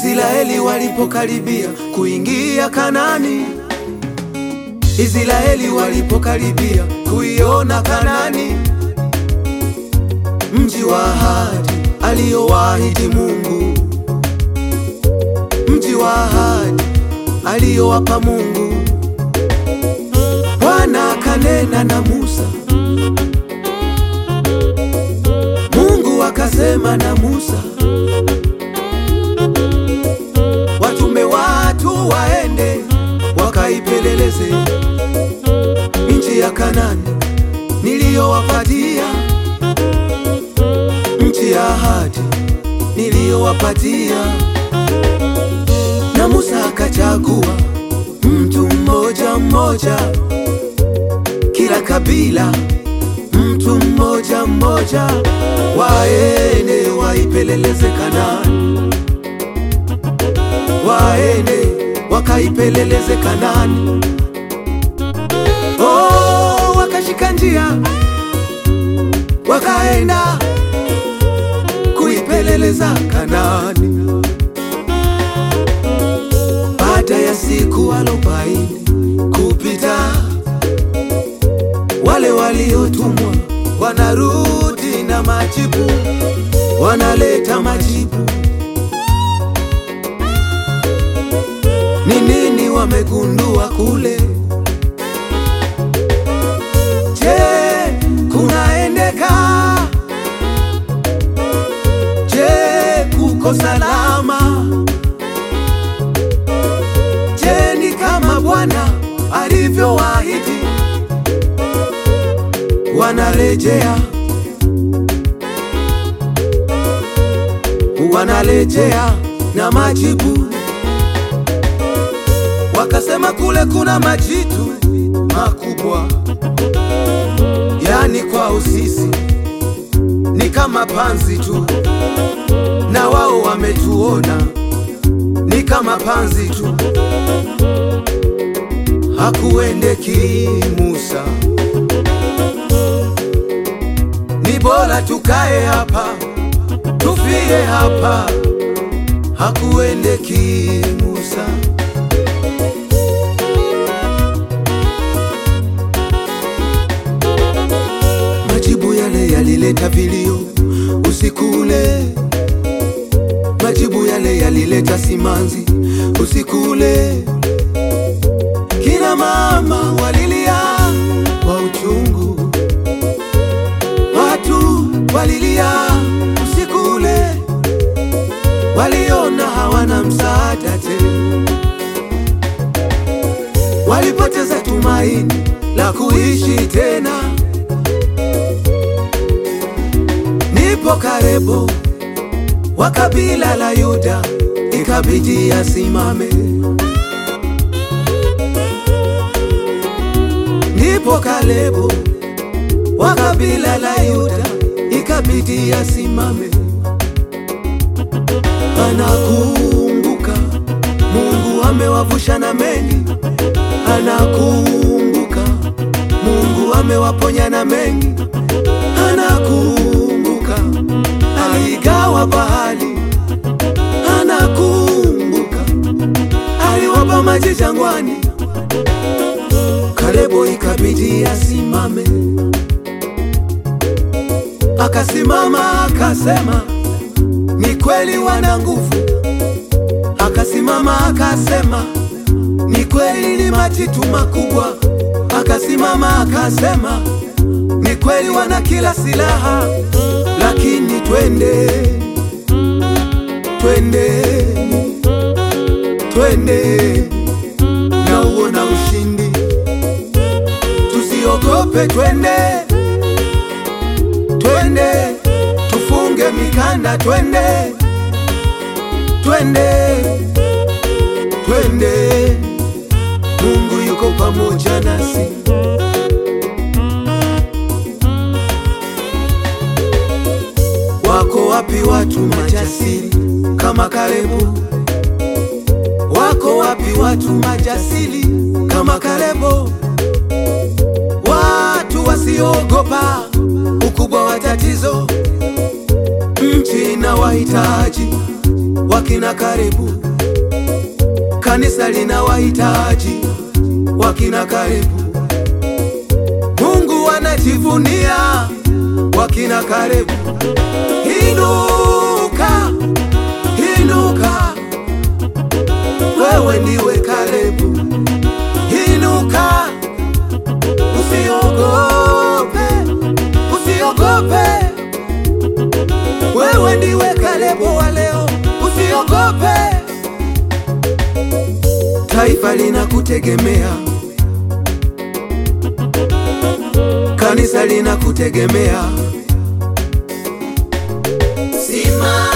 Israeli walipokaribia kuingia Kanani, Israeli walipokaribia kuiona Kanani, mji wa ahadi aliyowaahidi Mungu, mji wa ahadi aliyowapa Mungu. Bwana akanena na Musa, Mungu akasema na Musa, watume watu waende wakaipeleleze nchi ya Kanani niliyowapatia, nchi ya ahadi niliyowapatia. Na Musa akachagua mtu mmoja mmoja, kila kabila mtu mmoja mmoja, waende waipeleleze Kanani, waende wakaipeleleze Kanani. Oh, wakashika njia wakaenda kuipeleleza Kanani. Baada ya siku arobaini kupita, wale waliotumwa wanarudi na majibu, wanaleta majibu. Ni nini wamegundua kule? Je, kunaendeka? Je, kuko salama? Je, ni kama Bwana alivyowaahidi? Wanarejea, wanarejea na majibu. Wakasema kule kuna majitu makubwa, yani kwao sisi ni kama panzi tu, na wao wametuona ni kama panzi tu. Hakuendeki Musa, ni bora tukae hapa tufie hapa. Hakuendeki Musa. Majibu yale yalileta vilio usiku ule, majibu yale yalileta simanzi usiku ule. Kina mama walilia kwa uchungu, watu walilia usiku ule, waliona hawana msaada tena, walipoteza tumaini la kuishi tena. Nipo karibu wa kabila la Yuda, ikabidi asimame. Nipo karibu wa kabila la Yuda, ikabidi asimame. Anakumbuka Mungu amewavusha na mengi, anakumbuka Mungu amewaponya na mengi, anakumbuka aligawa bahari, anakumbuka aliwapa maji jangwani. Kalebu ikabidi asimame, akasimama akasema, ni kweli wana nguvu. Akasimama akasema, ni kweli ni majitu makubwa. Akasimama akasema, ni kweli wana kila silaha, lakini twende, twende, twende na uona ushindi, tusiogope, twende, twende, tufunge mikanda, twende, twende, twende, Mungu yuko pamoja nasi. Wako wapi watu majasiri kama Kalebu? Wako wapi watu majasiri kama Kalebu? Watu wasioogopa ukubwa wa tatizo. Nchi na wahitaji wakina Kalebu. Kanisa lina wahitaji wakina Kalebu. Mungu anajivunia wakina Kalebu. Inuka, inuka, wewe ndiwe Kalebu. Inuka, usiogope, usiogope, wewe ndiwe Kalebu wa leo, usiogope. Taifa linakutegemea, kanisa linakutegemea. Simama.